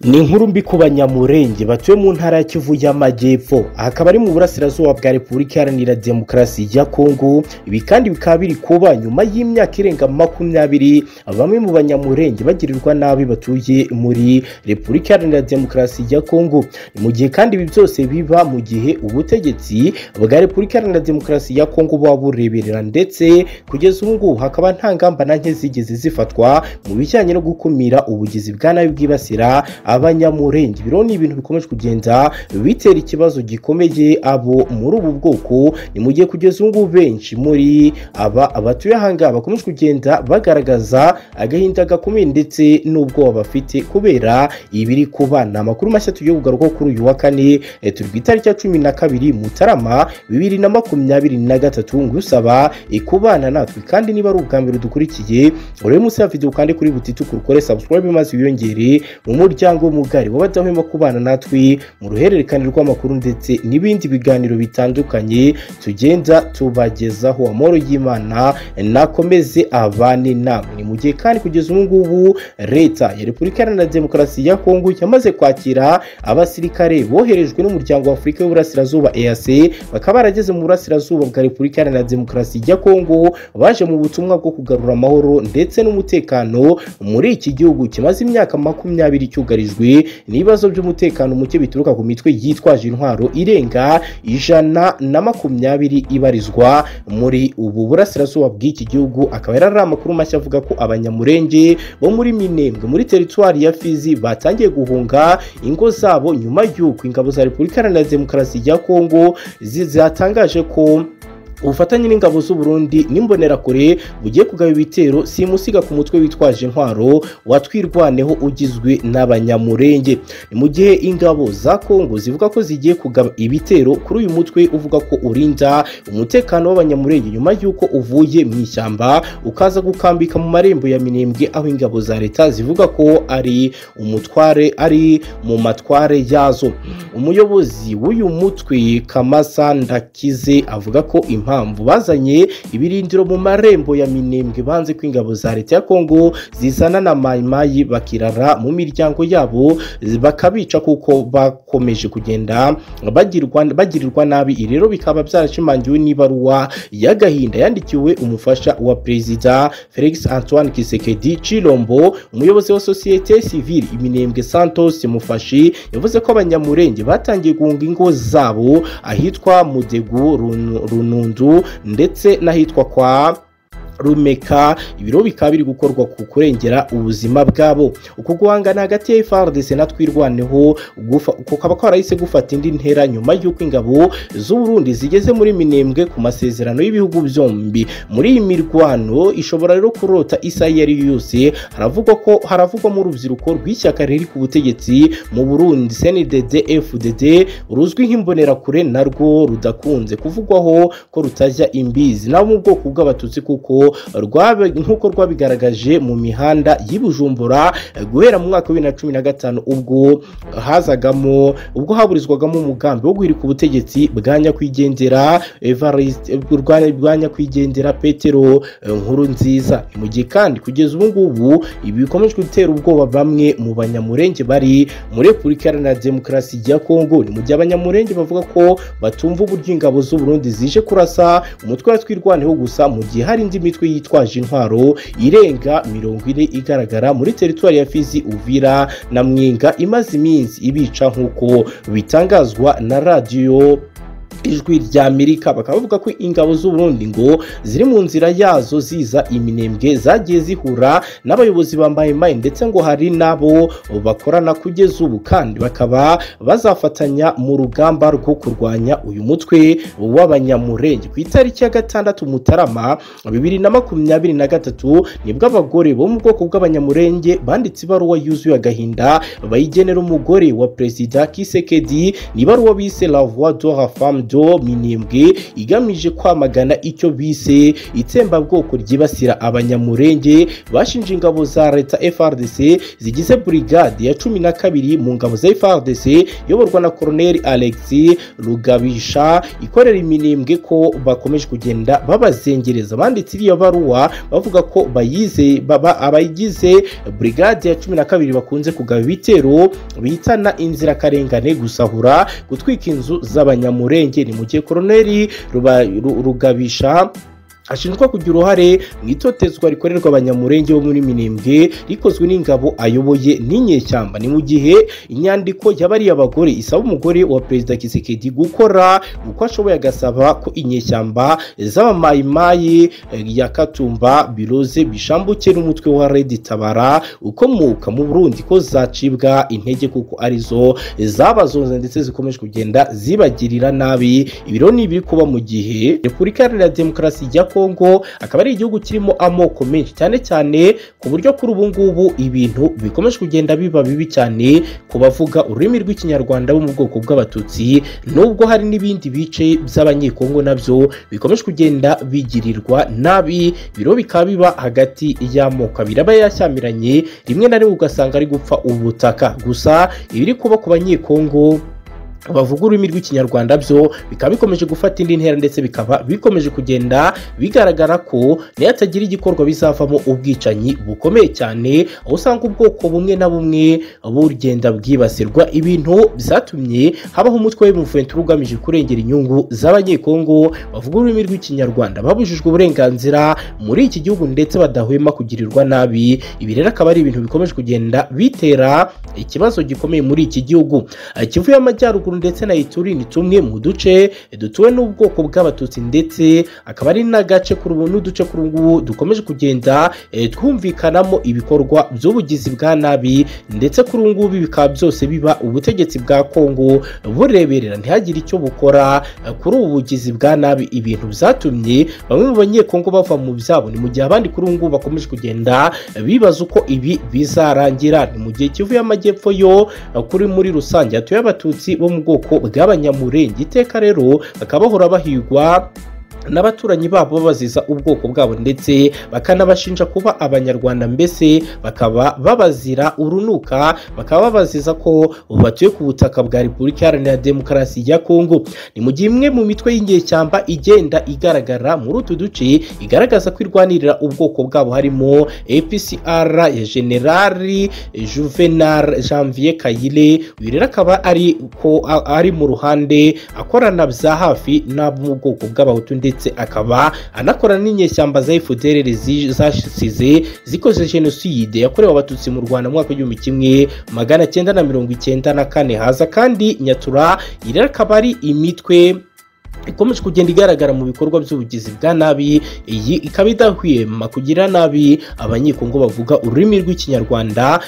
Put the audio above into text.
ni inkuru mbi ku banyamurenge batuye mu ntara ya kivu y'amajyepfo aha akaba ari mu burasirazuba bwa repubulika iharanira demokarasi ya kongo ibi kandi bikaba biri kuba nyuma y'imyaka irenga makumyabiri bamwe mu banyamurenge bagirirwa nabi batuye muri repubulika iharanira demokarasi ya kongo ni mu gihe kandi ibi byose biba mu gihe ubutegetsi bwa repubulika iharanira demokarasi ya kongo buba bureberera ndetse kugeza ubu ngubu hakaba nta ngamba na nke zigeze zifatwa mu bijyanye no gukumira ubugizi bwa nabi bwibasira abanyamurenge biriho ni ibintu bikomeje kugenda bitera ikibazo gikomeye abo muri ubu bwoko ni mu gihe kugeza ubu ngubu benshi muri aba batuye ahangaha bakomeje kugenda bagaragaza agahinda gakomeye ndetse n'ubwoba bafite kubera ibiri kuba ni amakuru mashya tugiye kugaruka kuri uyu wa kane turi ku itariki ya cumi na kabiri mutarama bibiri na makumyabiri na gatatu ngusaba kubana natwe kandi niba ari ubwambere dukurikiye urebe munsi ya videwo kandi kuri butitu kurukore subscribe maze wiyongere mu muryango cyangwa umugari w'abadahwema kubana natwe mu ruhererekane rw'amakuru ndetse n'ibindi biganiro bitandukanye tugenda tubagezaho amahoro y'imana nakomeze abane namwe ni mu gihe kandi kugeza ubu ngubu leta ya repubulika iharanira demokarasi ya kongo yamaze kwakira abasirikare boherejwe n'umuryango wa afurika y'uburasirazuba eac bakaba barageze mu burasirazuba bwa repubulika iharanira demokarasi ya kongo baje mu butumwa bwo kugarura amahoro ndetse n'umutekano muri iki gihugu kimaze imyaka makumyabiri cyugarije byugarijwe n'ibibazo by'umutekano muke bituruka ku mitwe yitwaje intwaro irenga ijana na makumyabiri ibarizwa muri ubu burasirazuba bw'iki gihugu akaba yari ari amakuru mashya avuga ko abanyamurenge bo muri minembwe muri teritwari ya fizi batangiye guhunga ingo zabo nyuma y'uko ingabo za repubulika iharanira demokarasi ya kongo zatangaje ko ubufatanye n'ingabo z'u Burundi n'imbonerakure bugiye kugaba ibitero si musiga ku mutwe witwaje intwaro watwirwaneho ugizwe n'abanyamurenge ni mu gihe ingabo za kongo zivuga ko zigiye kugaba ibitero kuri uyu mutwe uvuga ko urinda umutekano w'abanyamurenge nyuma y'uko uvuye mu ishyamba ukaza gukambika mu marembo ya minembwe aho ingabo za leta zivuga ko ari umutware ari mu matware yazo umuyobozi w'uyu mutwe kamasa ndakize avuga ko impamvu impamvu bazanye ibirindiro mu marembo ya minembwe banze ko ingabo za leta ya kongo zizana na mayimayi bakirara mu miryango yabo bakabica kuko bakomeje kugenda bagirirwa nabi rero bikaba byarashimangiwe n'ibaruwa y'agahinda yandikiwe umufasha wa perezida felix antoine kisekedi cirombo umuyobozi wa sosiyete sivile iminembwe santos mufashi yavuze ko abanyamurenge batangiye guhunga ingo zabo ahitwa mudegu runundu ndetse n'ahitwa kwa rumeka ibiro bikaba biri gukorwa ku kurengera ubuzima bwabo uku guhangana hagati ya FARDC natwirwaneho kukaba kwarahise gufata indi ntera nyuma y'uko ingabo z'u Burundi zigeze muri minembwe ku masezerano y'ibihugu byombi muri iyi mirwano ishobora rero kurota isa iyo ari yo yose haravugwa ko haravugwa mu rubyiruko rw'ishyaka riri ku butegetsi mu Burundi CNDD FDD ruzwi nk'imbonerakure narwo rudakunze kuvugwaho ko rutajya imbizi nabo mu bwoko bw'abatutsi kuko nk'uko rwabigaragaje mu mihanda y'Ibujumbura guhera mu mwaka wa bibiri na cumi na gatanu ubwo hazagamo ubwo haburizwagamo umugambi wo guhirika ubutegetsi bwa nyakwigendera bwa nyakwigendera petero nkuru nziza mu gihe kandi kugeza ubu ngubu ibi bikomeje gutera ubwoba bamwe mu banyamurenge bari muri repubulika iharanira demokarasi ya kongo ni mu gihe abanyamurenge bavuga ko batumva uburyo ingabo z'u Burundi zije kurasa umutwe wa twirwaneho gusa mu gihe hari indi imitwe yitwaje intwaro irenga mirongo ine igaragara muri teritwari ya fizi uvira na mwinga imaze iminsi ibica nk'uko bitangazwa na radiyo ijwi rya amerika bakaba bavuga ko ingabo z'u Burundi ngo ziri mu nzira yazo ziza iminembwe zagiye zihura n'abayobozi bambaye mayi ndetse ngo hari n'abo bakorana kugeza ubu kandi bakaba bazafatanya mu rugamba rwo kurwanya uyu mutwe w'abanyamurenge ku itariki ya gatandatu mutarama bibiri na makumyabiri na gatatu nibwo abagore bo mu bwoko bw'abanyamurenge banditse ibaruwa yuzuye agahinda bayigenera umugore wa perezida kisekedi ni ibaruwa bise la voix de la femme imidugudu minembwe igamije kwamagana icyo bise itsembabwoko ryibasira abanyamurenge bashinje ingabo za leta frdc zigize burigade ya cumi na kabiri mu ngabo za frdc iyoborwa na koroneli alex rugabisha ikorera iminembwe ko bakomeje kugenda babazengereza banditse iriya baruwa bavuga ko bayize baba abayigize burigade ya cumi na kabiri bakunze kugaba ibitero bitana inzirakarengane gusahura gutwika inzu z'abanyamurenge ni mu gihe koroneli Ruba- Ru- rugabisha ashinjwa kugira uruhare mu itotezwa rikorerwa abanyamurenge bo muri minembwe rikozwe n'ingabo ayoboye n'inyeshyamba ni mu gihe inyandiko y'abariya bagore isaba umugore wa perezida kisekedi gukora uko ashoboye agasaba ko inyeshyamba z'abamayimayi eh, ya katumba biroze bishambuke n'umutwe wa redi tabara ukomoka mu burundi ko zacibwa intege kuko arizo zabazonze ndetse zikomeje kugenda zibagirira nabi ibiro ni ibiri kuba mu gihe repubulika iharanira demokarasi ya kongo akaba ari igihugu kirimo amoko menshi cyane cyane ku buryo kuri ubu ngubu ibintu bikomeje kugenda biba bibi cyane ku bavuga ururimi rw'ikinyarwanda bo mu bwoko bw'abatutsi nubwo hari n'ibindi bice by'abanyekongo nabyo bikomeje kugenda bigirirwa nabi biro bikaba biba hagati y'amoko abiri aba yashyamiranye rimwe na rimwe ugasanga ari gupfa ubutaka gusa ibiri kuba ku banyekongo bavuga ururimi rw'ikinyarwanda byo bikaba bikomeje gufata indi ntera ndetse bikaba bikomeje kugenda bigaragara ko nayo atagira igikorwa bizavamo ubwicanyi bukomeye cyane aho usanga ubwoko bumwe na bumwe bugenda bwibasirwa ibintu byatumye habaho umutwe w'umuventura ugamije kurengera inyungu z'abanyekongo bavuga ururimi rw'ikinyarwanda babujijwe uburenganzira muri iki gihugu ndetse badahwema kugirirwa nabi ibi rero akaba ari ibintu bikomeje kugenda bitera ikibazo gikomeye muri iki gihugu Eh, kivu y'amajyaruguru Nyaruguru ndetse na Ituri ni tumwe mu duce dutuwe n'ubwoko bw'abatutsi ndetse akaba ari n'agace kuri ubu n'uduce kuri ubu ngubu dukomeje kugenda eh, twumvikanamo ibikorwa by'ubugizi bwa nabi ndetse kuri ubu ngubu bikaba byose biba ubutegetsi bwa Kongo bureberera ntihagire icyo bukora eh, kuri ubu bugizi bwa nabi ibintu byatumye bamwe mu banyekongo bava mu byabo ni mu gihe abandi kuri ubu ngubu bakomeje kugenda eh, bibaza uko ibi bizarangira ni mu gihe Kivu y'amajyepfo yo eh, kuri muri rusange hatuye abatutsi bo mu bwoko bw'abanyamurenge iteka rero bakaba bahora bahigwa n'abaturanyi babo babaziza ubwoko bwabo ndetse bakanabashinja kuba abanyarwanda mbese bakaba babazira urunuka bakaba babaziza ko batuye ku butaka bwa repubulika iharanira demokarasi ya kongo ni mu gihe imwe mu mitwe y'inyeshyamba igenda igaragara muri utu duce igaragaza ko irwanirira ubwoko bwabo harimo apcr ya generali juvenal janvier kayire uyu rero akaba ari ko a- ari mu ruhande akorana bya hafi n'abo mu bwoko bw'abahutu ndetse akaba anakorana n'inyeshyamba za FDLR zi- zasize zikoze jenoside yakorewe abatutsi mu Rwanda mu mwaka w'igihumbi kimwe magana cyenda na mirongo icyenda na kane haza kandi nyatura iri akaba ari imitwe ikomeje kugenda igaragara mu bikorwa by'ubugizi bwa nabi iyi ikaba idahwema kugira nabi abanyekongo bavuga ururimi rw'ikinyarwanda